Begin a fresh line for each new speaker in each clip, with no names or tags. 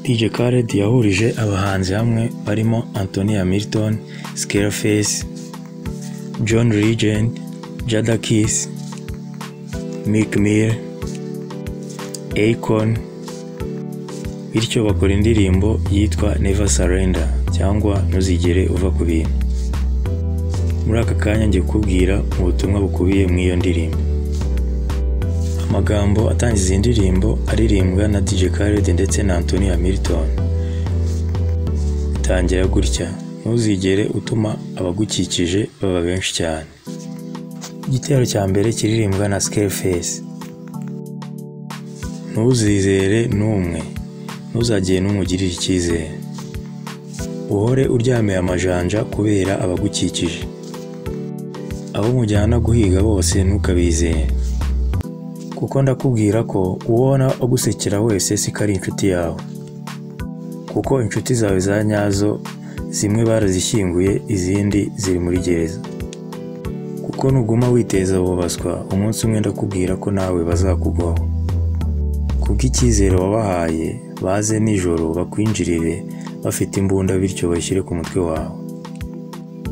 Dj Khaled yahurije abahanzi hamwe barimo Anthony Hamilton, Scarface, John Legend, Jadakiss, Meek Mill, Akon bityo bakora indirimbo yitwa Never Surrender cyangwa Ntuzigere uva ku bintu. Muri aka kanya ngiye kukubwira ubutumwa bukubiye mu iyo ndirimbo. Amagambo atangiza iyi ndirimbo aririmbwa na DJ Khaled ndetse na Anthony Hamilton. Tangira gutya, ntuzigere utuma abagukikije baba benshi cyane. Igitero cya mbere kiririmbwa na Scarface. Ntuzizere n'umwe, ntuzagire n'umugirire icyizere. Uhore uryamiye amajanja kubera abagukikije. Abo mujyana guhiga bose ntukabizere. Kuko ndakubwira ko uwona agusekera wese si ko ari inshuti yawe. Kuko inshuti zawe za nyazo zimwe barazishyinguye izindi ziri muri gereza. Kuko nuguma witeza abo baswa umunsi umwe ndakubwira ko nawe bazakugwaho. Kuko icyizere wabahaye baze nijoro bakwinjirire bafite imbunda bityo bashyire ku mutwe wawe.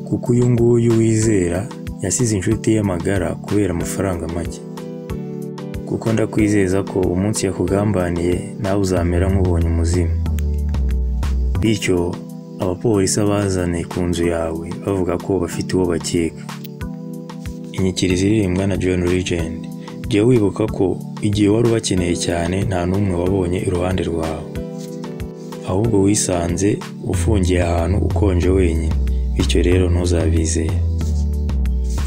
Kuko uyu nguyu wizera yasize inshuti ye magara kubera amafaranga make. Kuko ndakwizeza ko umunsi yakugambaniye nawe uzamera nk'ubonye umuzimu. Bityo abapolisi abazane ku nzu yawe bavuga ko bafite uwo bakeka. Inyikirizo iririmbwa na John Legend. Jya wibuka ko igihe wari ubakeneye cyane nta n'umwe wabonye iruhande rwawe. Ahubwo wisanze ufungiye ahantu ukonje wenyine. Bityo rero ntuzabizere.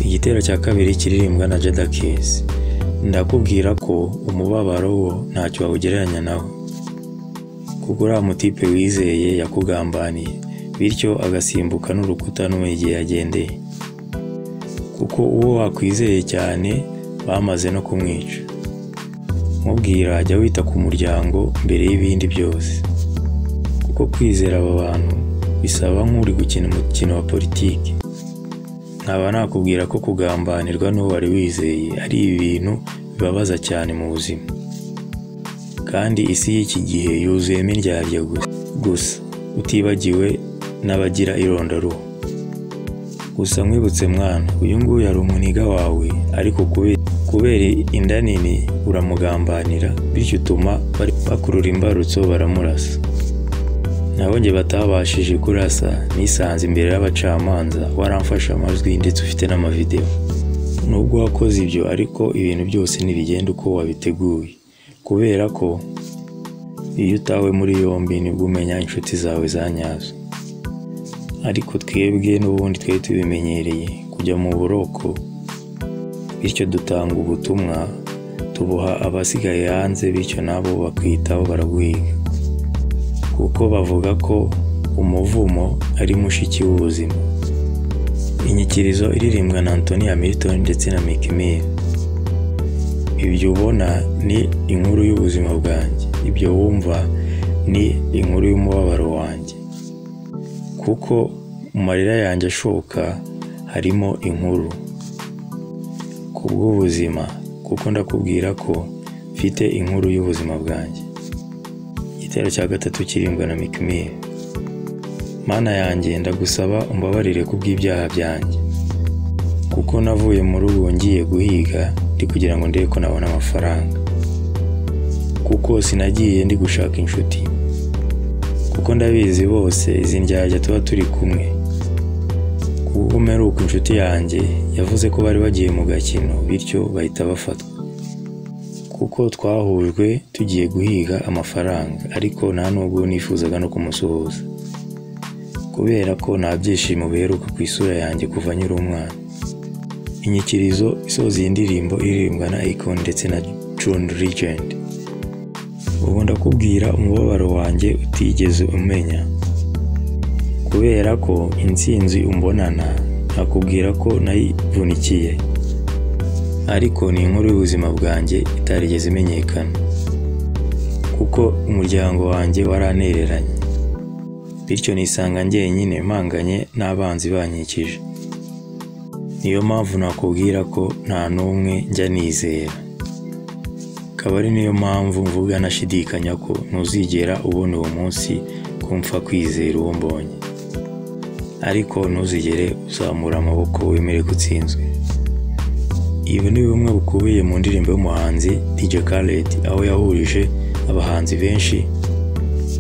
Igitero cya kabiri kiririmbwa na Jadakiss. Ndakubwira ko umubabaro wo ntacyo wawugereranya nawo. Kuko uriya mutipe wizeye yakugambaniye. Bityo agasimbuka n'urukuta n'umenya igihe yagendeye. Kuko uwo wakwizeye cyane bamaze no kumwica. Mubwira jya wita ku muryango mbere y'ibindi byose. Kuko kwizera aba bantu bisaba nk'uri gukina umukino wa politiki. Nkaba nakubwira ko kugambanirwa n'uwo wari wizeye ari ibintu bibabaza cyane mu buzima. Kandi isi y'iki gihe yuzuyemo indyarya gusa. Gusa utibagiwe n'abagira irondaruhu. Gusa nkwibutse mwana, uyu nguyu yari umuniga wawe ariko kubera kubera inda nini uramugambanira bityo utuma bari- bakurura imbarutso baramurasa. Naho njye batabashije kurasa nisanze imbere y'abacamanza waramfashe amajwi ndetse ufite n'amavideo. Nubwo wakoze ibyo ariko ibintu byose ntibigenda uko wabiteguye. Kubera ko iyo utawe muri yombi nibwo umenya inshuti zawe za nyazo. Ariko twebwe n'ubundi twari tubimenyereye kujya mu buroko bityo dutanga ubutumwa tubuha abasigaye hanze bityo nabo bakwitaho baraguhiga kuko bavuga ko umuvumo ari mushiki w'ubuzima inyikirizo iririmbwa na Anthony Hamilton ndetse na Meek Mill ibyo ubona ni inkuru y'ubuzima bwanjye ibyo wumva ni inkuru y'umubabaro wanjye kuko mu marira yanjye ashoka harimo inkuru kubw'ubuzima kuko ndakubwira ko mfite inkuru y'ubuzima bwanjye igitero cya gatatu kirimbwa na mikimiri mana yanjye ndagusaba umbabarire ku bw'ibyaha byanjye kuko navuye mu rugo ngiye guhiga ndi kugira ngo ndebe ko nabona amafaranga kuko sinagiye ndi gushaka inshuti kuko ndabizi bose izi ndyarya tuba turi kumwe kuko umeruka inshuti yanjye yavuze ko bari bagiye mu gakino bityo bahita bafatwa kuko twahujwe tugiye guhiga amafaranga ariko nta nubwo nifuzaga no kumusuhuza kubera ko nta byishimo biheruka ku isura yanjye kuva nkiri umwana inyikirizo isoza iyi ndirimbo iririmbwa na Akon ndetse na John Legend ubu ndakubwira umubabaro wanjye utigeze umenya kubera ko intsinzi umbonana nakubwira ko nayivunikiye ariko ni inkuru y'ubuzima bwanjye itarigeze imenyekana kuko umuryango wanjye waranereranye bityo nisanga njyenyine mpanganye n'abanzi bankikije niyo mpamvu nakubwira ko nta n'umwe njya nizera akaba ari niyo mpamvu mvuga nashidikanya ko ntuzigera ubona uwo munsi kumfa kwizera uwo mbonye ariko ntuzigere uzamura amaboko wemere ko utsinzwe ibi ni bimwe bukubiye mu ndirimbo y'umuhanzi DJ Khaled aho yahurije abahanzi benshi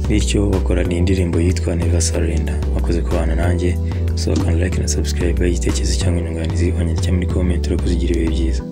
bityo bakorana indirimbo yitwa Never Surrender bakoze kubana nanjye so can like na subscribe igitekerezo cyangwa inyunganizi wanyandikira muri comment urakoze ugira ibihe byiza